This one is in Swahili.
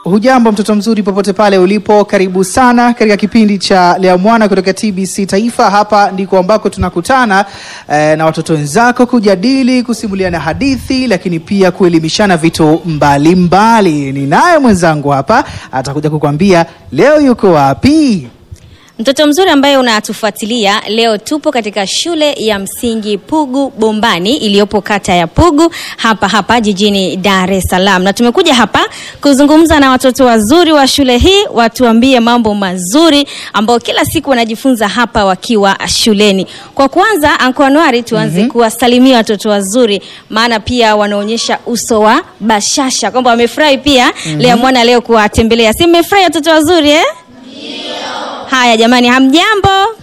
Hujambo mtoto mzuri popote pale ulipo, karibu sana katika kipindi cha Lea Mwana kutoka TBC Taifa. Hapa ndiko ambako tunakutana eh, na watoto wenzako kujadili, kusimuliana hadithi, lakini pia kuelimishana vitu mbalimbali. Ninaye mwenzangu hapa atakuja kukwambia leo yuko wapi. Mtoto mzuri ambaye unatufuatilia leo, tupo katika shule ya msingi Pugu Bombani iliyopo kata ya Pugu hapa hapa jijini Dar es Salaam, na tumekuja hapa kuzungumza na watoto wazuri wa shule hii, watuambie mambo mazuri ambayo kila siku wanajifunza hapa wakiwa shuleni. Kwa kwanza, Anko Anuari, tuanze kuwasalimia watoto wazuri, maana pia wanaonyesha uso wa bashasha kwamba wamefurahi pia Lea Mwana leo kuwatembelea. Si mmefurahi watoto wazuri eh? Haya jamani, hamjambo?